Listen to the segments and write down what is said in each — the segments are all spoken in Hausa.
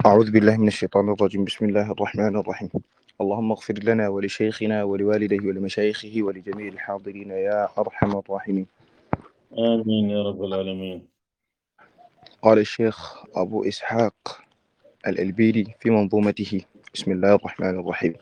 أعوذ بالله من الشيطان الرجيم بسم الله الرحمن الرحيم اللهم اغفر لنا ولشيخنا ولوالديه ولمشايخه ولجميع الحاضرين يا أرحم الراحمين آمين يا رب العالمين قال الشيخ أبو إسحاق الألبيري في منظومته بسم الله الرحمن الرحيم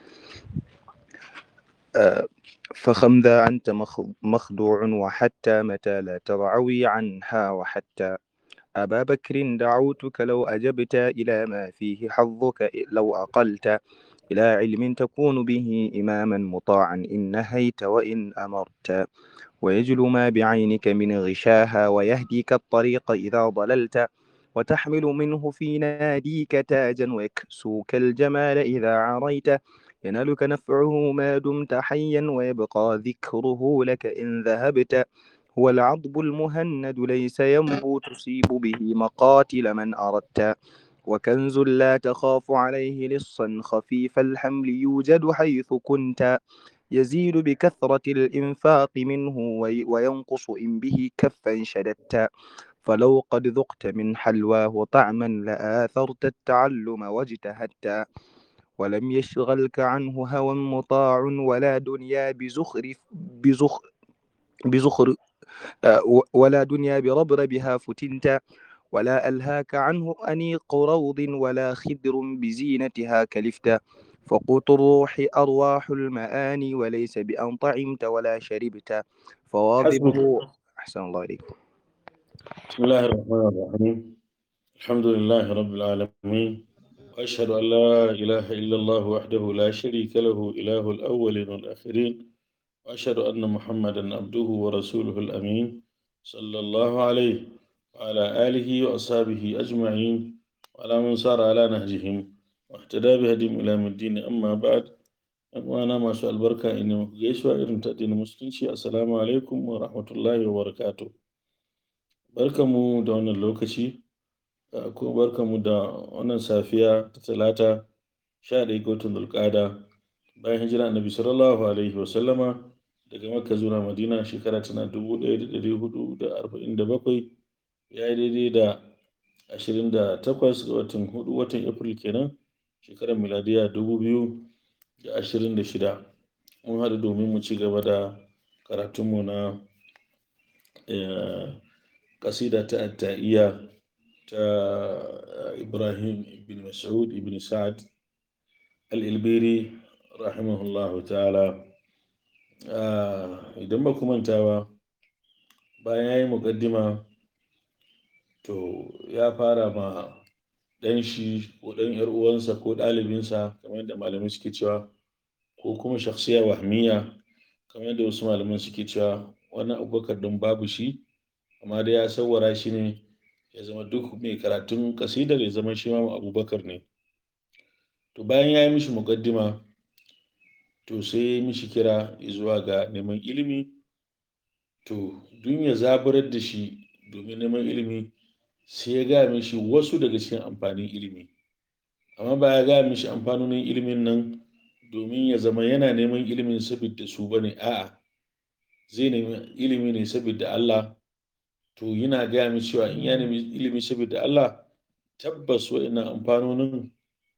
آه، فخم ذا أنت مخ- مخدوع وحتى متى لا ترعوي عنها وحتى أبا بكر دعوتك لو أجبت إلى ما فيه حظك لو أقلت إلى علم تكون به إماما مطاعا إن نهيت وإن أمرت ويجلو ما بعينك من غشاها ويهديك الطريق إذا ضللت وتحمل منه في ناديك تاجا ويكسوك الجمال إذا عريت ينالك نفعه ما دمت حيا ويبقى ذكره لك إن ذهبت هو العضب المهند ليس ينبو تصيب به مقاتل من أردت وكنز لا تخاف عليه لصا خفيف الحمل يوجد حيث كنت يزيد بكثرة الإنفاق منه وي- وينقص إن به كفا شددت فلو قد ذقت من حلواه طعما لآثرت التعلم واجتهدت ولم يشغلك عنه هوى مطاع ولا دنيا بزخرف بزخ بزخر آه، و- ولا دنيا بربربها فتنت ولا ألهاك عنه أنيق روض ولا خدر بزينتها كلفت فقوت الروح أرواح المآني وليس بأن طعمت ولا شربت فواظبه أحسن الله إليكم بسم الله الرحمن الرحيم الحمد لله رب العالمين وأشهد أن لا إله إلا الله وحده لا شريك له إله الأولين والآخرين وأشهد أن محمدا عبده ورسوله الأمين صلى الله عليه وعلى آله وأصحابه أجمعين وعلى من سار على نهجهم واهتدى بهديهم إلى يوم الدين أما بعد أنا ما شاء البركة إني جيشوا إرم تأتين مسلمشي السلام عليكم ورحمة الله وبركاته barkanmu da wannan lokaci uh, kuma barkanmu da wannan safiya ta talata sha ɗaya ga watan dulƙada bayan hijira annabi sallallahu alaihi wa sallama daga makka zuwa madina shekara tana dubu ɗaya da ɗari hudu da arba'in da bakwai ya yi daidai da ashirin da takwas ga watan hudu watan april kenan shekarar miladiya dubu biyu da ashirin da shida mun haɗu domin mu ci gaba da karatunmu na eh, قصيدة التائية تا إبراهيم بن مسعود بن سعد الإلبيري رحمه الله تعالى آه idan ba ku manta ba bayan ya yi muƙaddima to ya fara ma ɗan shi ko ɗan ‘yar uwansa ko ɗalibinsa kamar yadda malamai suke cewa ko kuma shakhsiya wahmiya kamar yadda wasu malaman suke cewa wannan abubakar don babu shi amma dai ya sawwara shi ne ya zama duk mai karatun kasidar ya zama shi ma abubakar ne to bayan ya yi mishi mukaddima to sai ya yi mishi kira zuwa ga neman ilimi to dun ya zaburar da shi domin neman ilimi sai ya gaya mishi wasu daga cikin amfanin ilimi amma ba ya gaya mishi amfanonin ilimin nan domin ya zama yana neman ilimin saboda su bane a'a zai nemi ilimi ne saboda Allah to yana gaya min cewa in ya nemi ilimi saboda Allah tabbas wa'annan amfanonin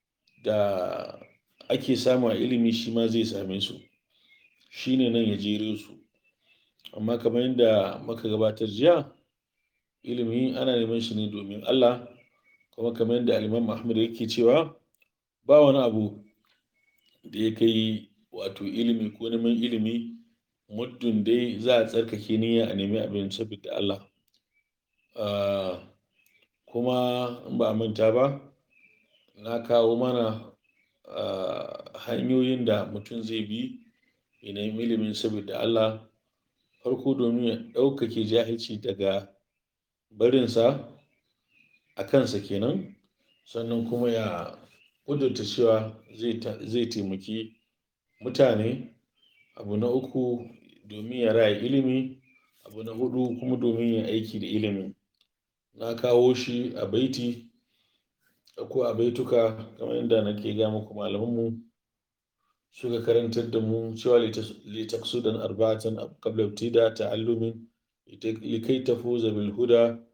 da ake samu a ilimi shi ma zai same su shine nan ya jere su amma kamar yadda muka gabatar jiya ilimi ana neman shi ne domin Allah kuma kamar yadda Alimam Ahmad yake cewa ba wani abu da ya kai wato ilimi ko neman ilimi muddin dai za a tsarkake niyya a nemi abin saboda Allah Uh, kuma in ba a manta ba na kawo mana uh, hanyoyin da mutum zai bi ya nemi ilimin saboda Allah farko domin ya ɗaukake jahilci daga barinsa a kansa kenan sannan kuma ya ƙudurta cewa zai taimaki mutane abu na uku domin ya raya ilimi abu na hudu kuma domin ya aiki da ilimin na kawo shi a baiti ko a baituka kamar yadda nake ga muku malamanmu suka karantar da mu cewa litaksudan arba'atan qabla ibtida ta'allumin likai tafuza bil huda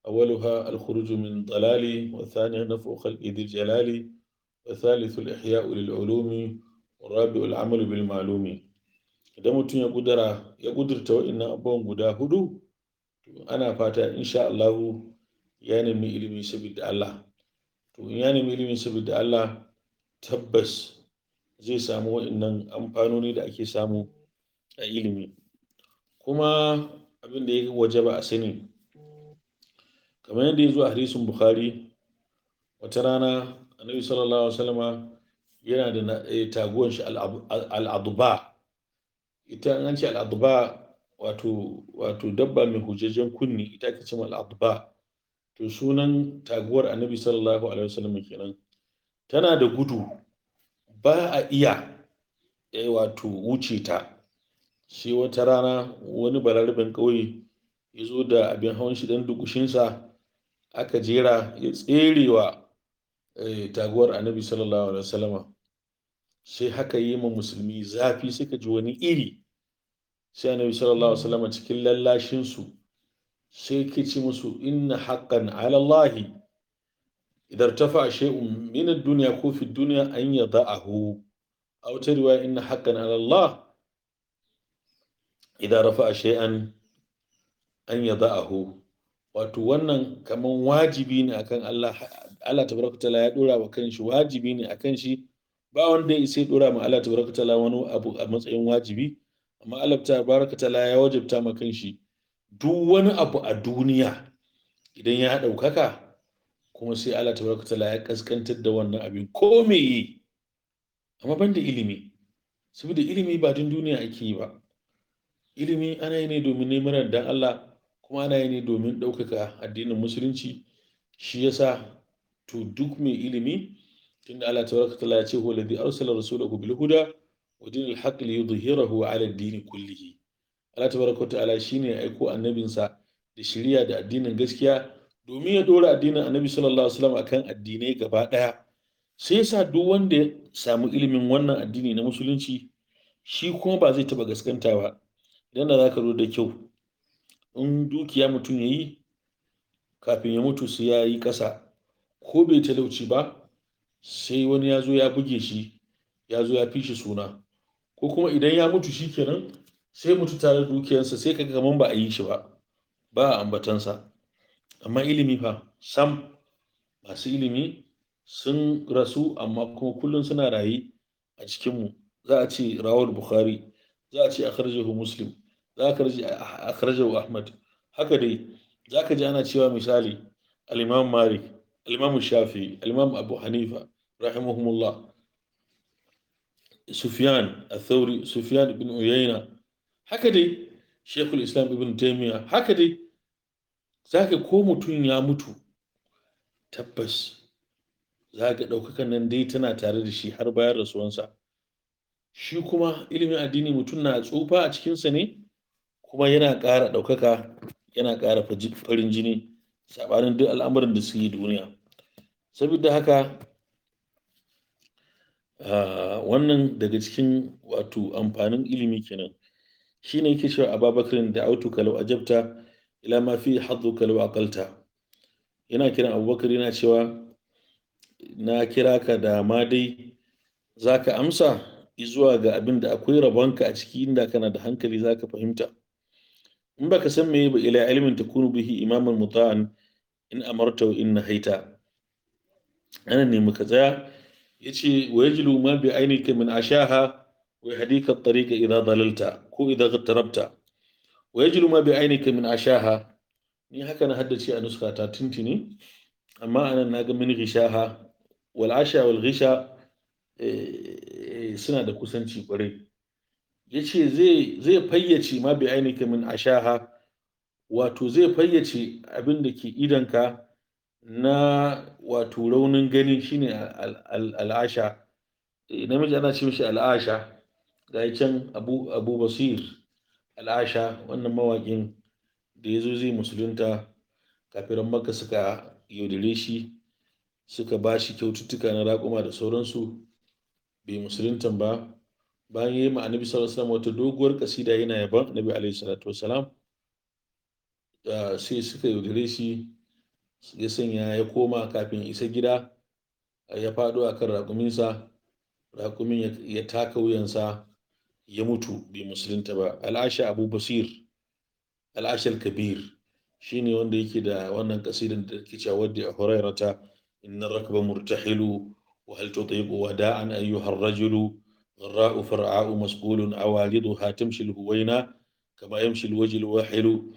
أولها الخروج من ضلال والثاني نفع خلق ذي الجلال والثالث الإحياء للعلوم والرابع العمل بالمعلوم idan mutum ya kudura ya kudurta wa'annan abubuwan guda hudu ana fata insha Allah ya nemi ilimi saboda Allah to in ya nemi ilimi saboda Allah tabbas zai samu wa'annan amfanoni da ake samu a ilimi kuma abin da ya waje ba a sani kamar yadda ya zo a hadisin bukhari wata rana annabi sallallahu alaihi wasallama yana da taguwan shi al'aduba ita an ce al'aduba wato wato dabba mai hujjajen kunni ita ake cewa al'aduba to sunan taguwar annabi sallallahu alaihi wasallam kenan tana da gudu ba a iya wato wuce ta sai wata rana wani balarabin ƙauye ya zo da abin hawan shi dan dukushinsa aka jera ya tserewa taguwar annabi sallallahu alaihi wasallama sai haka yi ma musulmi zafi suka ji wani iri sai annabi sallallahu alaihi wasallama cikin lallashinsu sai ke ci musu inna haqqan ala Allah idan tafa shay'un min ad-dunya ko fi ad-dunya an yada'ahu aw ta riwaya inna haqqan ala Allah idan rafa shay'an an yada'ahu wato wannan kaman wajibi ne akan Allah Allah tabaraka taala ya dora wa kanshi wajibi ne akan shi ba wanda ya sai dora ma Allah tabaraka taala wani abu a matsayin wajibi amma Allah tabaraka taala ya wajibta ma kanshi duk wani abu a duniya idan ya ɗaukaka kuma sai Allah tabaraka taala ya kaskantar da wannan abin ko me yi amma ban da ilimi saboda ilimi ba din duniya ake yi ba ilimi ana yi ne domin neman yardan Allah kuma ana yi ne domin ɗaukaka addinin musulunci shi yasa to duk mai ilimi tunda Allah tabaraka taala ya ce huwa alladhi arsala rasulahu bil huda wa dinil haqqi liyudhhirahu ala ad-din kullihi Allah tabaraka ta'ala shine ya aiko annabinsa da shiriya da addinin gaskiya domin ya dora addinin annabi sallallahu alaihi wasallam akan addinai gaba daya sai yasa duk wanda ya samu ilimin wannan addini na musulunci shi kuma ba zai taba gaskanta ba idan da zaka zo da kyau in dukiya mutum yayi kafin ya mutu sai ya yi ƙasa ko bai talauci ba sai wani ya zo ya buge shi ya zo ya fi shi suna ko kuma idan ya mutu shi kenan sai mutu tare da dukiyarsa sai kaga kaman ba a yi shi ba ba a ambatansa amma ilimi fa sam masu ilimi sun rasu amma kuma kullum suna raye a cikinmu za a ce rawar bukhari za a ce akhrajahu muslim za a akhrajahu ahmad haka dai za ka ji ana cewa misali al-imam malik al-imam shafi al-imam abu hanifa rahimahumullah sufyan al-thawri sufyan ibn uyayna haka dai shekul islam ibn taimiyya haka dai za ka ko mutum ya mutu tabbas za ga ɗaukakan nan dai tana tare da shi har bayan rasuwansa shi kuma ilimin addini mutum na tsufa a cikinsa ne kuma yana ƙara ɗaukaka yana ƙara farin jini saɓanin duk al'amuran da suke duniya saboda haka wannan daga cikin wato amfanin ilimi kenan shine yake cewa ababakar da autu kalau ajabta ila ma fi haddu kalau aqalta yana kiran abubakar yana cewa na kira ka da ma dai zaka amsa zuwa ga abin da akwai rabonka a ciki inda kana da hankali zaka fahimta in baka san me ba ila ilmin takunu bihi imaman muta'an in amarta wa in nahaita ana ne muka tsaya yace wa yajlu ma bi ainika min ashaha wa yahdika at-tariqa idha dalalta ko idha ghattarabta wa yajlu ma bi ainika min ashaha ni haka na haddace a nuska ta tintini amma anan naga min ghishaha wal asha wal ghisha suna da kusanci kwarai yace zai zai fayyace ma bi ainika min ashaha wato zai fayyace abin da ke idanka na wato raunin gani shine al'asha namiji ana ce mishi al'asha ga can abu abu basir al'asha wannan mawaƙin da ya zo zai musulunta kafiran makka suka yaudare shi suka ba shi kyaututtuka na raƙuma da sauransu bai musuluntan ba bayan ya yi ma annabi sallallahu alaihi wasallam wata doguwar kasida yana yaban annabi alaihi salatu wasalam sai suka yaudare shi ya sanya ya koma kafin isa gida ya faɗo a kan raƙuminsa raƙumin ya taka wuyansa ya mutu bai musulunta ba al'asha abu basir al'ashar kabir shine wanda yake da wannan kasirin da ke cewa wadda a hurairata inna rakba murtahilu wa hal tutiqu wada'an ayyuha ar-rajulu gharra'u far'a'u masqulun awaliduha tamshi al-huwaina kama yamshi al-wajh al-wahilu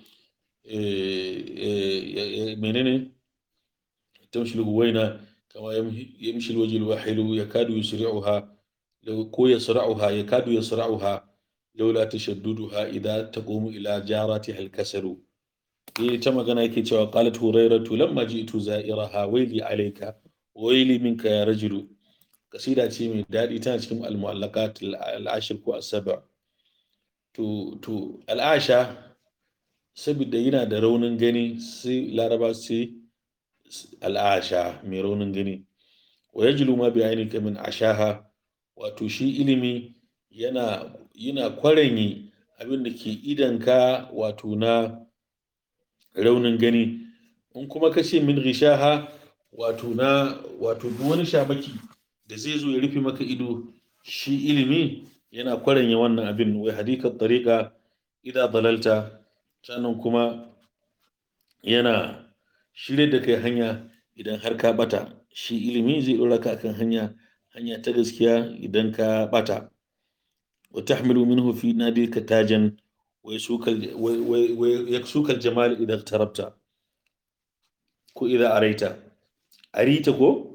menene tamshi al-huwaina kama yamshi al-wajh al-wahilu yakadu yusri'uha ko yasra'uha yakadu yasra'uha laula tashadduduha idza taqumu ila jaratiha al-kasalu eh ta magana yake cewa qalat hurairatu lamma ji'tu za'iraha waili alayka waili minka ya rajulu kasida ce mai daɗi tana cikin al-mu'allaqat al-ashir ko as-sab' to to al-asha saboda yana da raunin gani sai laraba sai al-asha mai raunin gani wa yajlu ma bi aynika min ashaha wato shi ilimi yana yana kwarenyi abin da ke idanka wato na raunin gani in kuma ka ce min rishaha wato na wato duk wani shamaki da zai zo ya rufe maka ido shi ilimi yana kwaranya wannan abin wai hadikar tariqa idan dalalta sannan kuma yana shirye da kai hanya idan har ka bata shi ilimi zai dora ka akan hanya hanya ta gaskiya idan ka bata wa tahmilu minhu fi nadika tajan ويكسوك الجمال إذا اغتربت كو إذا أريت أريت كو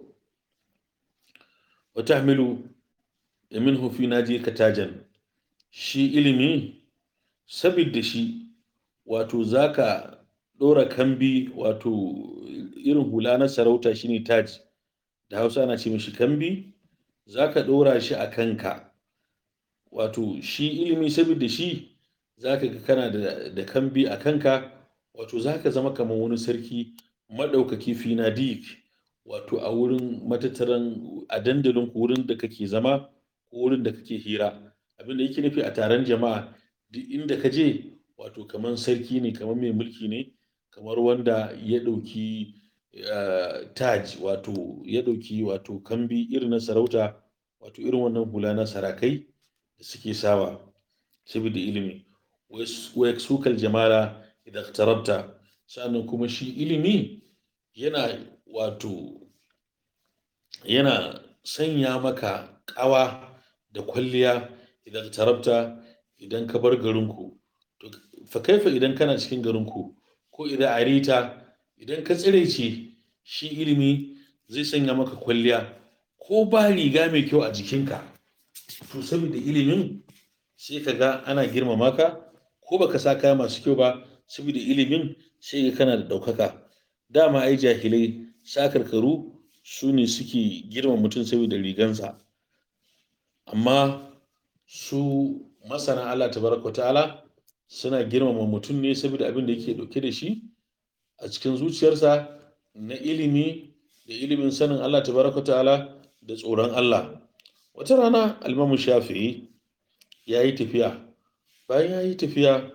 وتحمل منه في ناديك تاجا شي إلمي سبد شي wato zaka ɗora kambi wato irin hula na sarauta shine taj da hausa ana ce mishi kambi zaka ɗora shi a kanka wato shi ilimi saboda shi za ka ga kana da kambi a kanka wato za ka zama kamar wani sarki maɗaukaki finadik wato a wurin matattaran a dandalin wurin da kake zama ko wurin da kake hira abinda yake nufi a taron jama'a duk inda ka je wato kamar sarki ne kamar mai mulki ne kamar wanda ya ɗauki taj wato ya ɗauki wato kambi irin na sarauta wato irin wannan hula na sarakai da suke sawa saboda ilimi wa sukal jamala idan tarabta sannan kuma shi ilimi yana wato yana sanya maka ƙawa da kwalliya idan tarabta idan ka bar garinku fa kaifa idan kana cikin garinku ko idan arita idan ka tsire ce shi ilimi zai sanya maka kwalliya ko ba riga mai kyau a jikinka to saboda ilimin sai ka ga ana girmama ka ko baka sa kaya masu kyau ba saboda ilimin sai ga kana da ɗaukaka dama ai jahilai sakarkaru su ne suke girma mutum saboda rigansa amma su masana Allah tabaraka ta'ala suna girmama mutum ne saboda abin da yake dauke da shi a cikin zuciyarsa na ilimi da ilimin sanin Allah tabaraka ta'ala da tsoron Allah wata rana almamu shafi'i ya yi tafiya bayan ya yi tafiya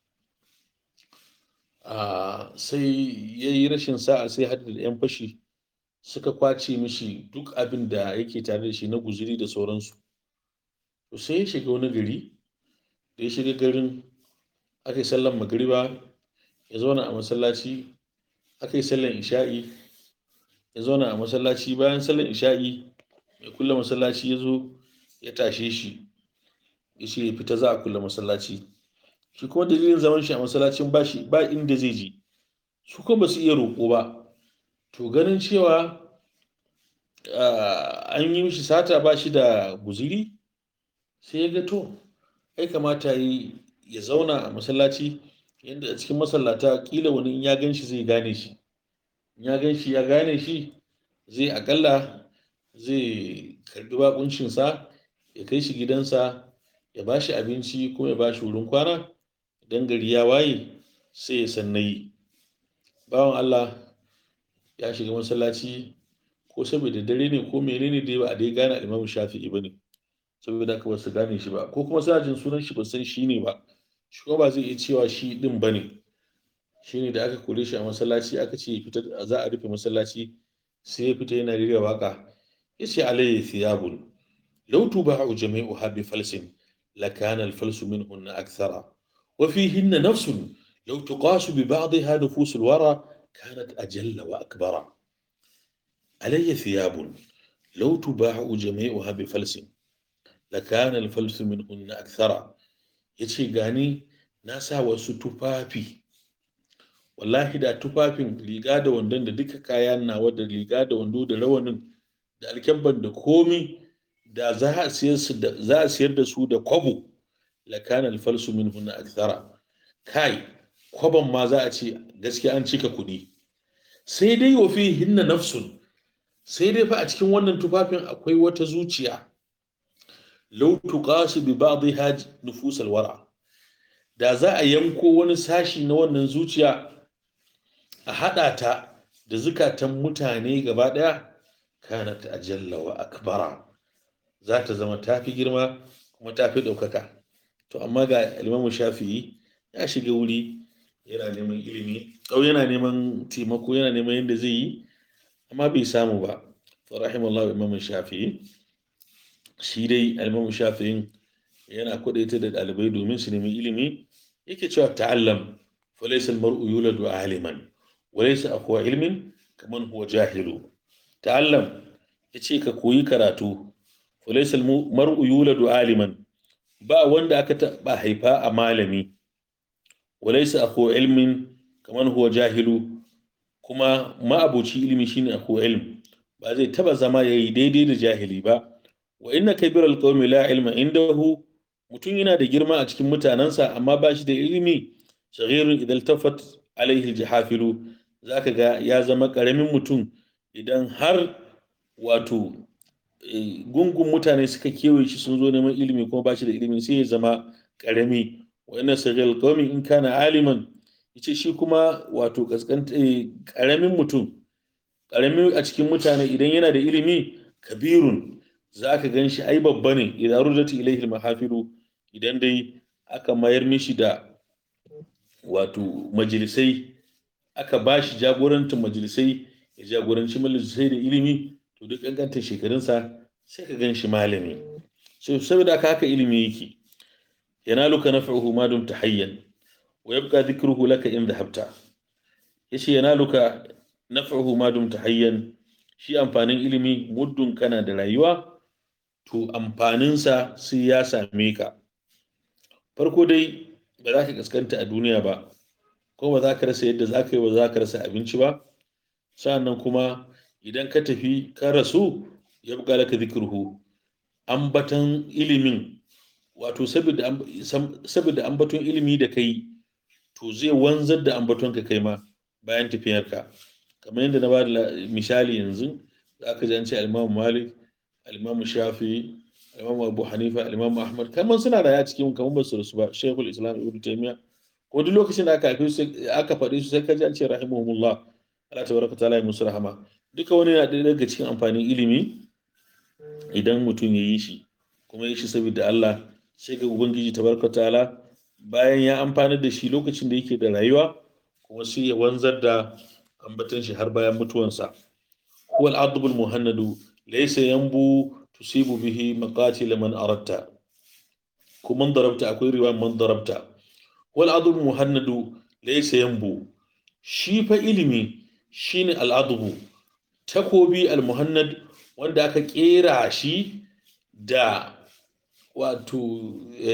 sai ya yi rashin sa'a sai haɗu da 'yan fashi suka kwace mishi duk abin da yake tare da shi na guzuri da sauransu to sai ya shiga wani gari da ya shiga garin aka yi sallan magariba ya zauna a masallaci aka yi sallan isha'i ya zauna a masallaci bayan sallan isha'i mai kulla masallaci ya zo ya tashe shi ya ce fita za a kulla masallaci shi kuma dalilin zaman shi a masallacin ba shi ba inda zai je su kuma ba su iya roƙo ba to ganin cewa an yi mishi sata ba shi da guziri sai ya ga to ai kamata yi ya zauna a masallaci yadda a cikin masallata kila wani in ya gan shi zai gane shi in ya gan shi ya gane shi zai akalla zai karbi bakuncinsa ya kai shi gidansa ya ba shi abinci kuma ya ba shi wurin kwana idan gari ya waye sai ya sannayi bawan Allah ya shiga masallaci ko saboda dare ne ko menene dai ba a dai gane Imam Shafi'i bane saboda haka ba su gane shi ba ko kuma suna jin sunan shi ba san shi ne ba shi kuma ba zai iya cewa shi din bane shine da aka kore shi a masallaci aka ce fita za a rufe masallaci sai ya fita yana rera waka yace alayhi thiyabun law tuba'u jami'uha bi falsin lakana al-falsu minhunna akthara wa fihinna nafsun law tuqasu bi ba'dha nufus al-wara kanat ajalla wa akbara alayhi thiyabun law tuba'u jami'uha bi falsin lakana al-falsu minhunna akthara yace gani na sa wasu tufafi wallahi da tufafin riga da wandon da duka kayan nawa da riga da wando da rawanin da alkyabban da komi da za a siyar su da za a siyar da su da kwabo la kana alfalsu min hunna akthara kai kwabon ma za a ce gaskiya an cika kuɗi sai dai wa fi hinna nafsun sai dai fa a cikin wannan tufafin akwai wata zuciya law tuqasu bi ba'dha nufus alwara da za a yanko wani sashi na wannan zuciya a haɗa ta da zukatan mutane gaba ɗaya kana ta ajalla wa akbara za ta zama tafi girma kuma tafi ɗaukaka to amma ga limamu shafi'i ya shiga wuri yana neman ilimi ƙau yana neman taimako yana neman yadda zai yi amma bai samu ba fa rahimallahu imamu shafi'i shi dai limamu shafi'in yana kudaita da ɗalibai domin su nemi ilimi yake cewa ta'allam fa laysa al-mar'u yuladu aliman وليس أخو علم كمن هو جاهل تعلم yace ka koyi karatu walaysa mar'u yuladu aliman ba wanda aka taba haifa a malami walaysa akhu ilmin kaman huwa jahilu kuma ma'abuci ilimi shine akhu ilm ba zai taba zama yayi daidai da jahili ba wa inna kabiral qaumi la ilma indahu mutum yana da girma a cikin mutanansa amma ba shi da ilimi saghirun idan tafat alaihi aljahafilu zaka ga ya zama karamin mutum idan har wato gungun mutane suka kewaye shi sun zo neman ilimi kuma ba shi da ilimi sai ya zama karami wa inna saghirul qaumi in kana aliman yace shi kuma wato kaskanta karamin mutum karami a cikin mutane idan yana da ilimi kabirun zaka gan shi ai babba ne idan rudati ilaihi almahafilu idan dai aka mayar mishi da wato majalisai aka ba shi jagorantar majalisai ya jagoranci majalisai da ilimi to duk ƙanƙantar shekarunsa sai ka gan shi malami so saboda aka haka ilimi yake yana luka na fa'uhu ma dum tahayyan wa yabqa dhikruhu laka in dhahabta yace yana luka naf'uhu ma dum tahayyan shi amfanin ilimi muddun kana da rayuwa to amfaninsa sai ya same ka farko dai ba za ka kaskanta a duniya ba ko ba za ka rasa yadda za ka yi ba za ka rasa abinci ba sa'annan kuma idan ka tafi ka rasu ya buga laka zikirhu ambatan ilimin wato saboda ambaton ilimi da kai to zai wanzar da ambaton ka kai ma bayan tafiyarka kamar yadda na ba da misali yanzu za ka ji an ce alimamu malik alimamu shafi alimamu abu hanifa alimamu ahmad kamar suna raya cikin kamar ba su rasu ba shekul islam ibn taymiya ko duk lokacin da aka haife su aka faɗi su sai ka ji an ce rahimahumullah Allah tabaraka ta'ala ya musu rahama duka wani yana daga cikin amfanin ilimi idan mutum ya yi shi kuma ya shi saboda Allah sai ga ubangiji tabaraka ta'ala bayan ya amfanar da shi lokacin da yake da rayuwa kuma sai ya wanzar da ambatan shi har bayan mutuwansa huwa al-adbul muhannadu laysa yanbu tusibu bihi maqatil man aratta ko man darabta akwai riwaya man darabta wal adbul muhannadu laysa yanbu shi fa ilimi shine al-adbu takobi al-muhannad wanda aka kera shi da wato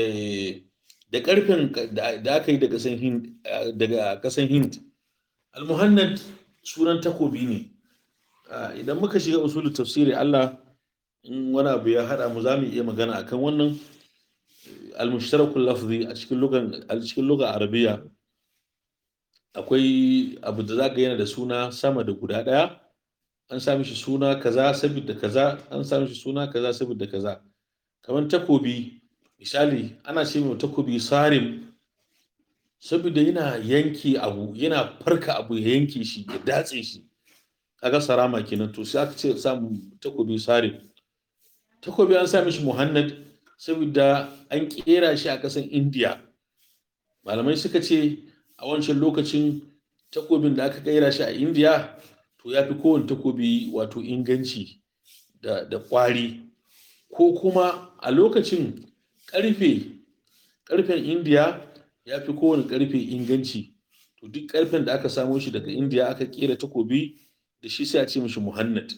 da karfin da aka yi daga kasan hind daga kasan hind al-muhannad sunan takobi ne idan muka shiga usulul tafsiri Allah in wani abu ya hada mu za mu iya magana akan wannan al-mushtarakul lafzi a cikin lugan a cikin lugan arabiya akwai abu da zaka yana da suna sama da guda daya an sami shi suna kaza saboda kaza an sami shi suna kaza saboda kaza kamar takobi misali ana ce mai takobi sarim saboda yana yanke abu yana farka abu ya yanke shi ya datse shi kaga sarama kenan to sai aka ce samu takobi sarim takobi an sami shi muhannad saboda an kera shi a kasan indiya malamai suka ce a wancan lokacin takobin da aka kaira shi a indiya to ya fi kowane takobi wato inganci da, da kwari ko kuma a lokacin karfe karfen indiya ya fi kowane karfe inganci to duk karfen da aka samo shi daga indiya aka kera takobi da shi sai a ce mishi muhannad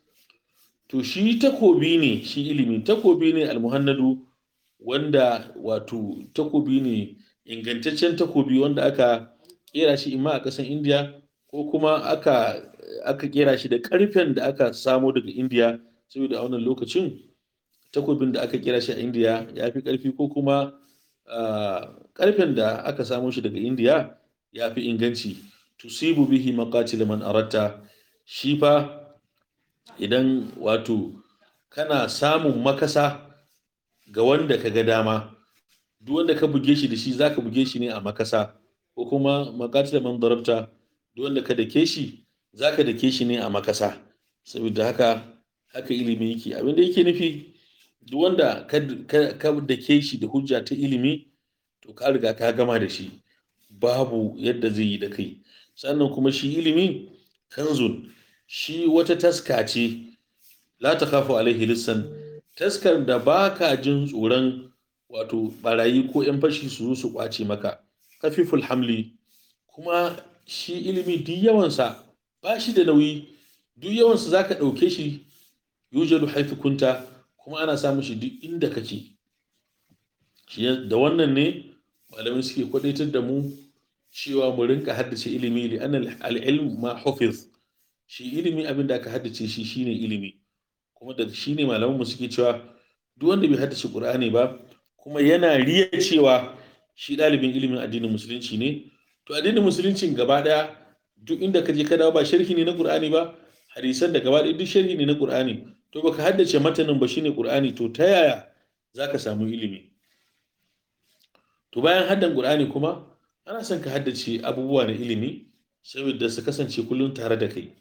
to shi takobi ne shi ilimi takobi ne almuhannadu wanda wato takobi ne ingantaccen takobi wanda aka kera shi imma a ƙasar indiya ko kuma aka aka kera shi da ƙarfen da aka samo daga indiya saboda a wannan lokacin takobin da aka kera shi a indiya ya fi ƙarfi ko kuma ƙarfen da aka samo shi daga indiya ya fi inganci tusibu bihi maqatil man aratta shi fa idan wato kana samun makasa ga wanda ka ga dama duk wanda ka buge shi da shi zaka buge shi ne a makasa ko kuma maqatil man darabta duk wanda ka dake shi zaka dake shi ne a makasa saboda haka haka ilimi yake abin da yake nufi duk wanda ka ka dake shi da hujja ta ilimi to ka riga ka gama da shi babu yadda zai yi da kai sannan kuma shi ilimi kanzun shi wata taska ce la ta kafa alaihi lissan taskar da ba ka jin tsoron wato barayi ko 'yan fashi su zo su kwace maka kafiful hamli kuma shi ilimi duk yawansa ba shi da nauyi duk yawansa za ka ɗauke shi yujalu haifi kunta kuma ana samun shi duk inda kake da wannan ne malamai suke kwadaitar da mu cewa mu rinka haddace ilimi li anna al-ilm ma hufiz shi ilimi abin da aka haddace shi shine ilimi kuma da shine malaman mu suke cewa duk wanda bai haddace Qur'ani ba kuma yana riya cewa shi dalibin ilimin addinin musulunci ne to addinin musuluncin gaba daya duk inda ka je ka dawo ba sharhi ne na Qur'ani ba hadisan da gaba daya duk sharhi ne na Qur'ani to baka haddace matanin ba shine Qur'ani to ta yaya zaka samu ilimi to bayan haddan Qur'ani kuma ana son ka haddace abubuwa na ilimi saboda su kasance kullum tare da kai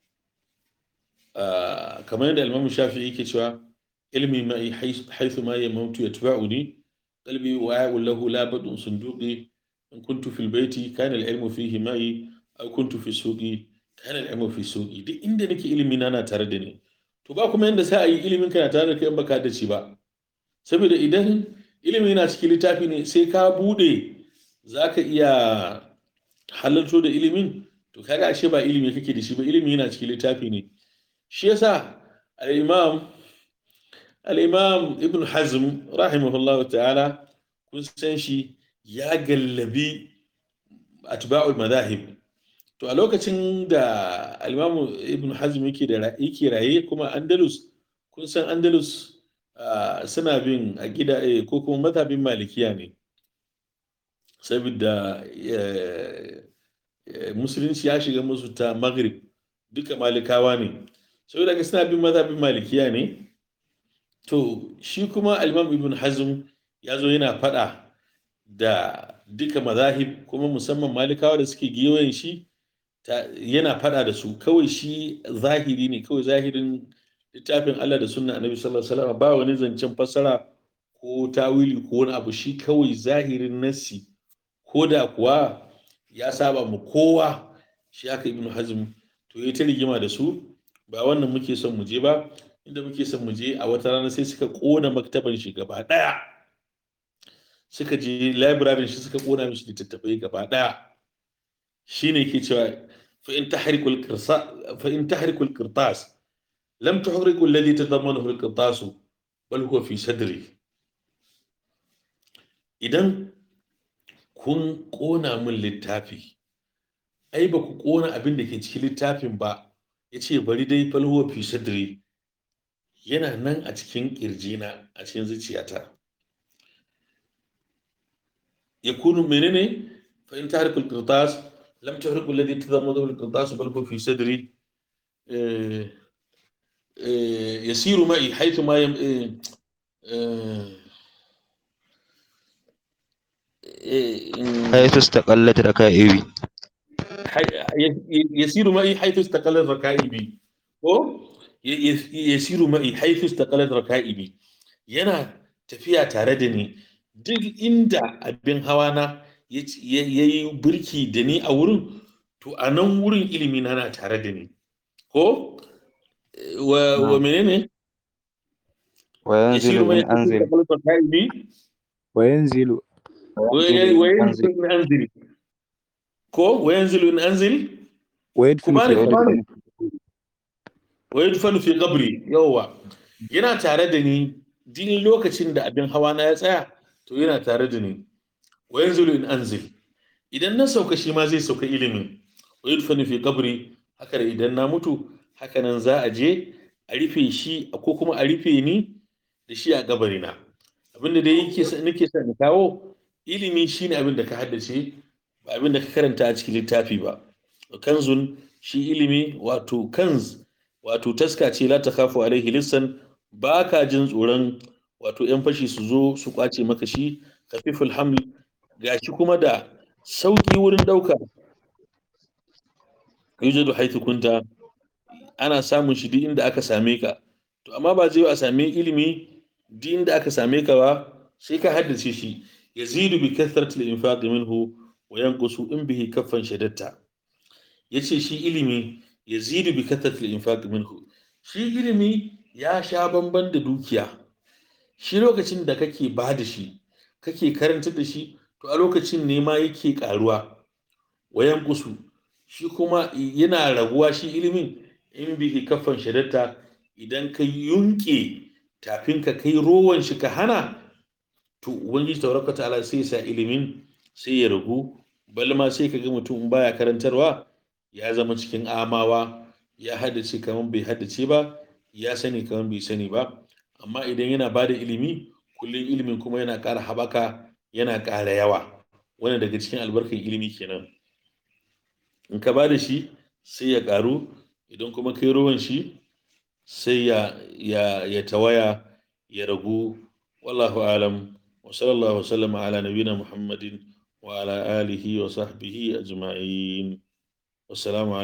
kamar yadda almamu shafi yake cewa ilmi ma'i haithu ma yamautu yatba'uni qalbi wa ya'ul lahu la badun sunduqi in kuntu fil baiti kana al-ilmu fihi ma'i aw kuntu fi suqi kana al-ilmu fi suqi duk inda nake ilimi na na tare da ni to ba kuma yanda sai a yi ilimin ka na tare da kai in baka haddace ba saboda idan ilimi yana cikin littafi ne sai ka bude za ka iya halarto da ilimin to kaga ashe ba ilimi kake da shi ba ilimi yana cikin littafi ne shi yasa al-imam al-imam ibn hazm rahimahullahu ta'ala kun san shi ya gallabi atba'ul madahib to a lokacin da al-imam ibn hazm yake da yake raye kuma andalus kun san andalus suna bin a gida ko kuma mazhabin malikiya ne saboda musulunci ya shiga musu ta maghrib duka malikawa ne saboda ga suna bin mazhabin malikiya ne to shi kuma alimam ibn hazm ya zo yana fada da duka mazahib kuma musamman malikawa da suke giyoyin shi yana fada da su kawai shi zahiri ne kawai zahirin littafin Allah da sunna annabi sallallahu alaihi wasallam ba wani zancen fassara ko tawili ko wani abu shi kawai zahirin nassi ko da kuwa ya saba mu kowa shi haka ibn hazm to ya ta rigima da su ba wannan muke son mu je ba inda muke son mu je a wata rana sai suka kona maktaban shi gaba daya suka je library shi suka kona mishi littattafai gaba daya shine ke cewa fa in tahrikul qirsa fa in tahrikul qirtas lam tuhriku alladhi tadammanahu al-qirtas bal huwa fi sadri idan kun ƙona min littafi ai ba ku ƙona abin da ke cikin littafin ba ya ce bari dai falhuwa fi sadri yana nan a cikin ƙirjina a cikin zuciyata ya kunu menene fa in tahrikul qirtas lam tuhriku alladhi tadammadu al qirtas bal huwa fi sadri yasiru ma'i haythu ma حيث استقلت ركائبي يسير معي حيث استقلت ركائبي ko yasiru ma'i haithu istaqalat raka'ibi yana tafiya tare da ni duk inda abin hawa na yayi birki da ni a wurin to a nan wurin ilimi na na tare da ni ko wa, wa نعم menene وينزل yasiru mai إن أنزل kalmar kalbi وينزل وينزل wa إن أنزل yanzilu in anzil ko wa yanzilu in anzil ku ويدفن bani في ku bani عدة wa yadfanu fi qabri yawa yana tare da ni din lokacin da abin hawa na ya tsaya to yana tare da ni wa yanzilu in anzil idan na sauka shi ma zai sauka ilimin wa yadfanu fi qabri haka da idan na mutu haka nan za a je a rufe shi ko kuma a rufe ni da shi a kabarina abinda dai yake sa- nake son na kawo ilimi shine abin da ka haddace ba abin da ka karanta a cikin littafi ba kanzun shi ilimi wato kanz wato taska ce la ta kafu alaihi lissan ba ka jin tsoron wato yan fashi su zo su kwace maka shi kafiful haml gashi kuma da sauki wurin dauka yujadu haythu kunta ana samun shi duk inda aka same ka to amma ba zai yi a same ilimi duk inda aka same ka ba sai ka haddace shi yazidu bi kathrati al-infaq minhu wa yanqusu in bihi kaffan shadatta yace shi ilimi yazidu bi kathrati al-infaq minhu shi ilimi ya sha bamban da dukiya shi lokacin da kake ba da shi kake karanta da shi to a lokacin ne ma yake karuwa wa yanqusu shi kuma yana raguwa shi ilimin in bihi kaffan shadatta idan ka yunke tafin ka kai rowan shi ka hana to ubangiji tabaraka ta'ala sai ya sa ilimin sai ya ragu bal ma sai kaga mutum in baya karantarwa ya zama cikin amawa ya haddace kaman bai haddace ba ya sani kaman bai sani ba amma idan yana bada ilimi kullum ilimin kuma yana ƙara haɓaka yana ƙara yawa wannan daga cikin albarkan ilimi kenan in ka bada shi sai ya ƙaru idan kuma kai ruwan shi sai ya ya ya tawaya ya ragu wallahu alam wa sallallahu wa sallama ala nabiyina muhammadin wa ala alihi wa sahbihi ajma'in wassalamu